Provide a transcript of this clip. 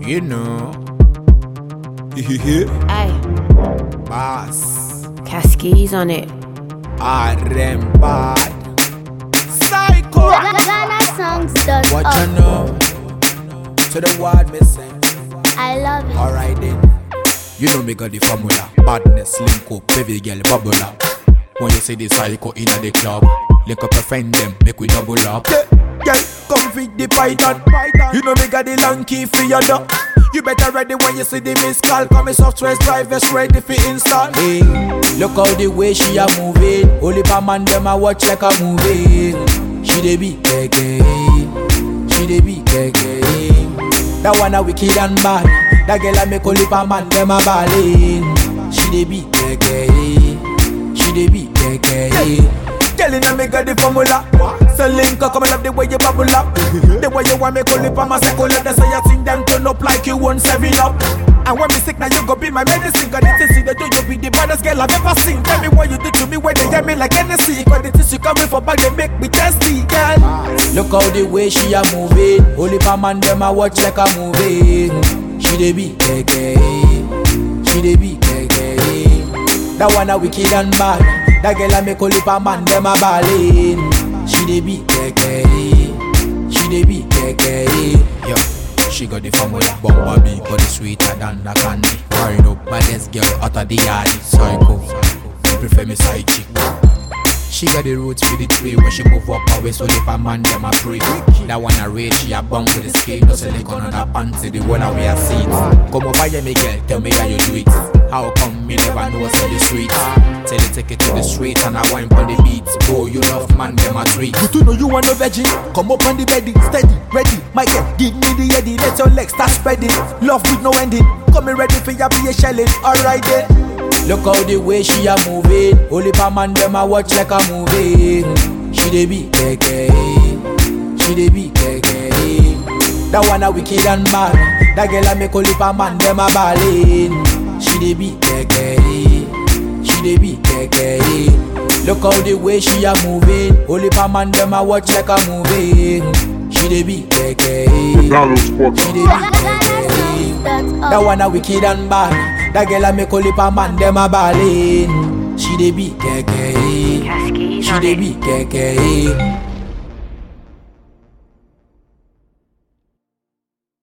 You know. Ay, Boss. Cascades on it. RM bad. Psycho. GhanaSongs.org. What you know? To the word me say. I love it. Alright then. You know me got the formula. Badness, link up, baby girl, bubble up. When you see the psycho in the club, link up your friend them, make we double up. Yeah, girl, come feed the python. You know me got the long key for your door. You better ready when you see the miss call. Come software drivers ready for install. Hey, look how the way she a moving. Only pa man them a watch like a movie. She dey be keke, she dey be keke. That one a wicked and bad. That girl a make only pa man them a ballin'. She dey be keke, she dey be keke. Girl inna me got the formula. So link up, come and love the way you bubble up. the way you want me call it pa my circle. That's why you sing them turn up like you want seven up. And when me sick now you go be my medicine. Cause it is see that you be the baddest girl I've ever seen. Tell me what you do to me when they hear me like Hennessy. Cause it is you coming for back they make me thirsty, girl. Look how the way she a moving. Only pa man them a watch like a movie. She dey be keke, she dey be keke. That one a wicked and bad. That girl a make only pa man them a ballin'. She dey be keke, she dey be keke. Yo, she got the formula. Bumba big body sweeter than the candy. Wind up baddest girl out of the yard. Psycho, you prefer me side chick. She got the roots for the tree when she move up her waist, so if a man them a pray. That one a rage, she a bang with the skate, no silicone on her pants, the one a wear seats. Come over here, me girl, tell me how you do it. How come me never know what's in the streets? Tell you take it to the street and I wine on the beats. Bro, you love man, them a treat. You two know you want no veggie. Come up on the bedding, steady, ready. My girl, give me the eddy. Let your legs start spreading. Love with no ending. Coming ready for your be a shelling. Alright then. Look how the way she a moving. Only pa man them a watch like a movie. She dey be keke, she dey be keke. That one a wicked and bad. That girl a make only pa man them a ballin'. She dey be keke, she dey be keke. Look how the way she a moving. Only pa man them a watch like a movie. She dey be keke, she dey be keke. That one a wicked and bad. That girl a make only pa man them a ballin'. She dey be keke, Cascades she on dey it. be keke.